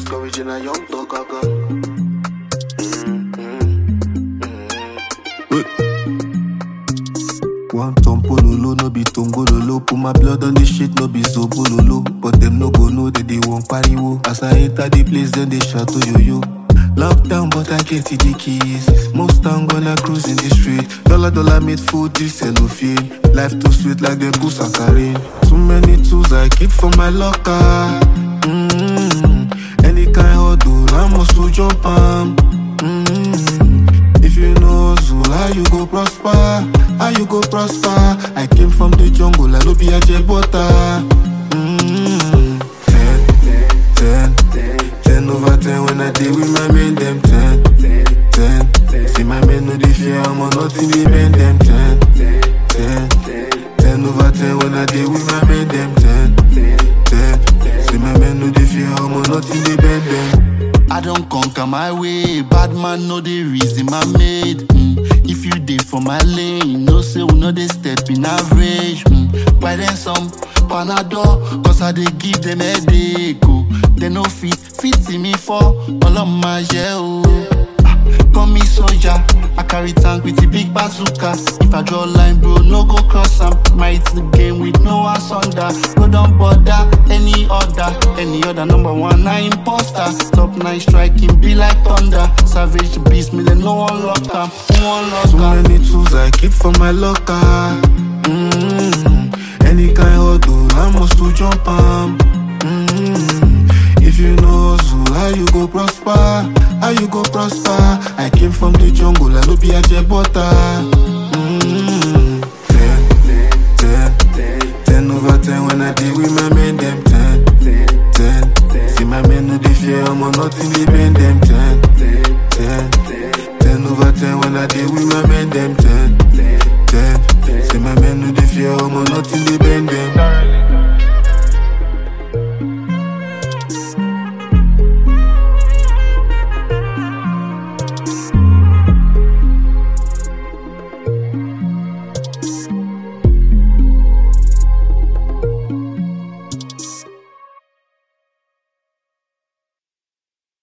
Just original young dog gaga. One tompololo, no be tongololo. Put my blood on this shit, no be zobololo. But them no go know that they won't pariwo. As I enter the place, then they shout to yo yo. Lockdown, but I get the keys. Most time gonna cruise in the street. Dollar dollar made food, this cellophane. Life too sweet like them goose and carry. Too many tools I keep for my locker. Mm-hmm. Any kind of do, I must to jump am. Mm-hmm. If you know hustle, how you go prosper? How you go prosper? I came from the jungle, I no be a jet butter. Mm-hmm. Ten, ten, ten over ten when I deal with my men, them ten, ten. See my men no dey fear, I'm on nothing they men them ten, ten, ten over ten when I deal with my men, them ten, ten. See my men no dey fear, I'm on nothing they bend them. I don't conquer my way. Bad man know the reason my made. Mm. If you dey for my lane, no say we know they step in average. Mm. Buy them some panadol, cause I dey give them headache. Oh. They no fit, fit see me for all of my yeah, Ah, Call me soldier, I carry tank with the big bazooka. If I draw line, bro, no go cross am. Might the game with no asunder. No don't bother any other, any other number one. I imposter. Top nine striking be like thunder. Savage beast, me they no one lock am. Who one lock Too am? many tools I keep for my locker. Mm-hmm. Any kind of do, I must to jump am. Mm-hmm. If you know hustle, how you go prosper? How you go prosper? I came from the jungle, I no be a jet butter. Mm-hmm. Ten, ten, ten over ten when I deal with my men, them ten, ten. See my men no dey fear, I'm on nothing they bend them ten, ten. Ten over ten when I deal with my men, them ten, ten. See my men no dey fear, I'm on nothing they bend them.